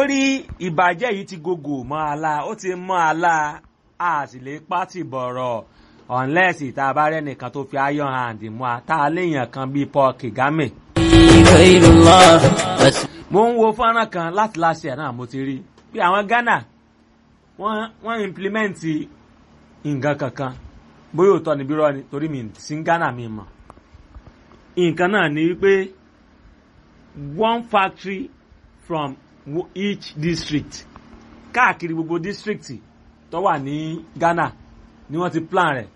torí ìbàjẹ́ yìí ti gògò mọ́ àlá ó ti mọ́ àlá a sì lè pátì bọ̀rọ̀ unless ìta bá rẹ́ nìkan tó fi iron hand mú a tá a léèyàn kan bíi Paul Kagame. غير الله بس mo ń wo fọ́nrán kan láti láṣẹ náà mo ti rí bí àwọn Ghana wọ́n wọ́n implement nǹkan kankan bóyá òótọ́ ni bírọ́ ni torí mi sí Ghana mi mọ̀ nǹkan náà ni wípé one factory from wo- each district káàkiri gbogbo district tó wà ní Ghana ni wọ́n ti plan rẹ̀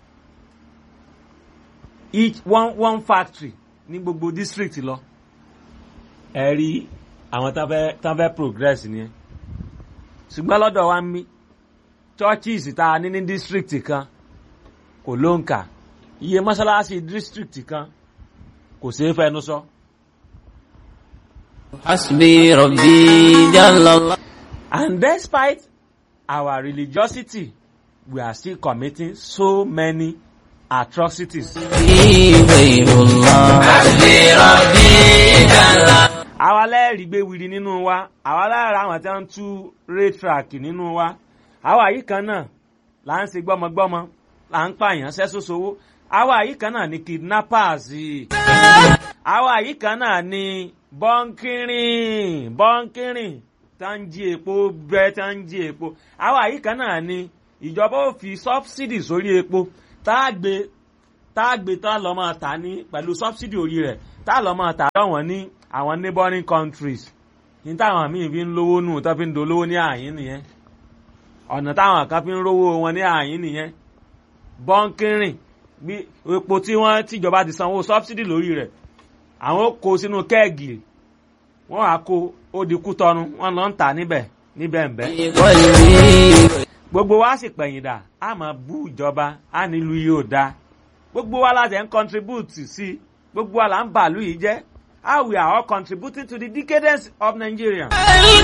each one one factory ní gbogbo district lọ ẹ rí àwọn tán fẹ́ tán fẹ́ progress ni ẹ ṣùgbọ́n lọ́dọ̀ wa ń mí churches tá a ní ní district kan kò ló ń kà iye mọ́ṣáláṣí district kan kò ṣeé fẹnu sọ. حسبي ربي جل الله And despite our religiosity, we are still committing so many atrocities. غير الله حسبي ربي جل الله àwa lẹ́ẹ̀rí gbé wiri nínú wa àwa lára àwọn tí wọ́n ń tú raytrack nínú wa àwa yìí kan náà là ń ṣe gbọ́mọgbọ́mọ là ń pààyàn sẹ́sọ́sowó àwa yìí kan náà ni kidnappers àwa yìí kan náà ni bọ́ńkìrìn bọ́ńkìrìn tá ń jí epo bẹ́ẹ̀ tá ń jí epo àwa yìí kan náà ni ìjọba ò fi subsidy sórí epo tá a gbé tá a gbé tá a lọ́ máa tà ní pẹ̀lú subsidy orí rẹ̀ tá a lọ́ máa tà lọ́wọ́n ní àwọn neighboring countries ní táwọn míì fi ń lówó nù tó fi ń dolówó ní àyín nìyẹn ọ̀nà táwọn kan fi ń rówó wọn ní àyín nìyẹn bọ́ńkìrìn bí epo tí wọ́n tìjọba ti sanwó subsidy lórí rẹ̀ àwọn ó kó sínú kẹ́ẹ̀gì wọ́n á kó ó di kú tọnu wọ́n lọ ń tà níbẹ̀ níbẹ̀ ń bẹ́ قلبي gbogbo wa sì pẹ̀yìndà a máa bú ìjọba a nílùú yìí ò dáa gbogbo wa láti ẹ̀ ń contribute sí i gbogbo wa là ń bàálù yìí jẹ́ how we are all contributing to the decadence of Nigeria.